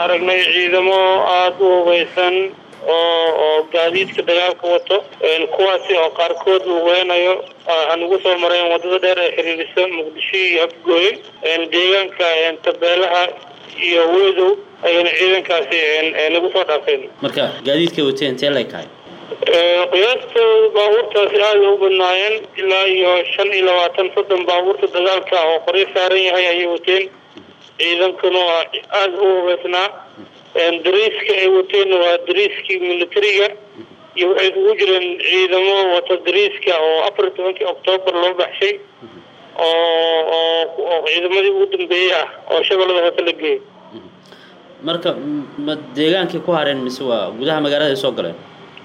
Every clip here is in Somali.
aragnay ciidamo aada u hubeysan oo oo gaadiidka dagaalka wato kuwaasi oo qaarkood lugeynayo aan ugu soo mareen wadada dheer ee xiriirisa muqdisho iyo afgooye deegaanka tabeelaha iyo weedow ayayna ciidankaasi nagu soo dhaafeen marka gaadiidkay wateen intee lay kahay qiyaasta baabuurtaasi aada u badnaayeen ilaa iyo shan iyo labaatan soddon baabuurta dagaalka oo qoryo saaran yahay ayay wateen ciidankuna waa aada u hubeysnaa dariiska ay wateen waa dariiskii militariga iyo waxay isugu jireen ciidamo wata dariiska oo afar iyo tobankii oktoobar loo baxshay oo oo ciidamadii ugu dambeeyey ah oo shabeellada hoose la geeyay marka ma deegaankii ku hareen mise waa gudaha magaalada ay soo galeen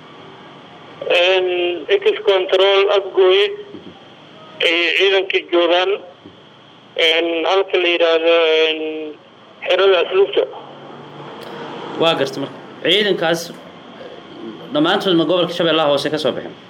ex control afgooye ayay ciidankii joogaan halka la yidhaahdo xerada asluubta waa garta marka ciidankaas dhammaantood ma gobolka shabeellaha hoose ka soo baxeen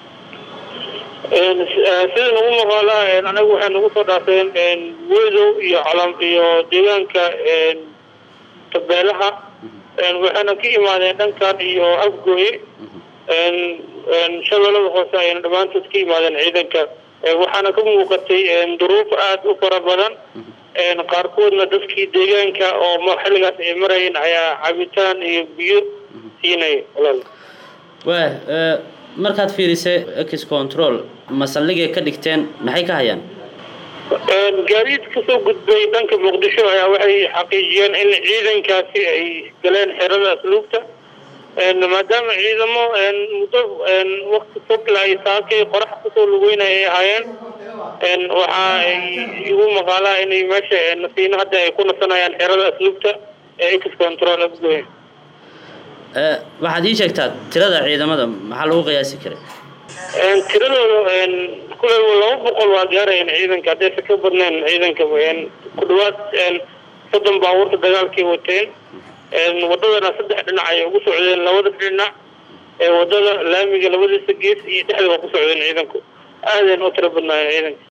sida nagu maqaalaa anagu waxay nagu soo dhaafeen weedow iyo calam iyo deegaanka tabeelaha waxayna ka imaadeen dhankan iyo afgooye shabeellada hoose ayayna dhammaantood ka yimaadeen ciidanka waxaana ka muuqatay duruuf aada u fara badan qaarkoodna dadkii deegaanka oo xilligaas ay marayeen ayaa cabitaan iyo biyo siinaya walaal waa markaad fiirisay ex control ma saldhigay ka dhigteen maxay ka hayaan gaadiid kasoo gudbay dhanka muqdisho ayaa waxay xaqiijiyeen in ciidankaasi ay galeen xerada asluubta maadaama ciidamo muddo wakti fog la ay saakay qorax kusoo lugeynaya ay ahaayeen waxa ay igu maqaalaa inay meesha nasiino hadda ay ku nasanayaan xerada asluubta ee ex control afgoy waxaad ii sheegtaa tirada ciidamada maxaa lagu qiyaasi karay tiradooda kule laba boqol waa gaarayeen ciidanka haddaysa ka badneen ciidanka ku dhawaad soddon baabuurta dagaalkay wateen wadadana saddex dhinac ayay ugu socdeen labada dhinac ee wadada laamiga labadiisa gees iyo dhexda waa ku socdeen ciidanku aadayn u tiro badnaayeen ciidanka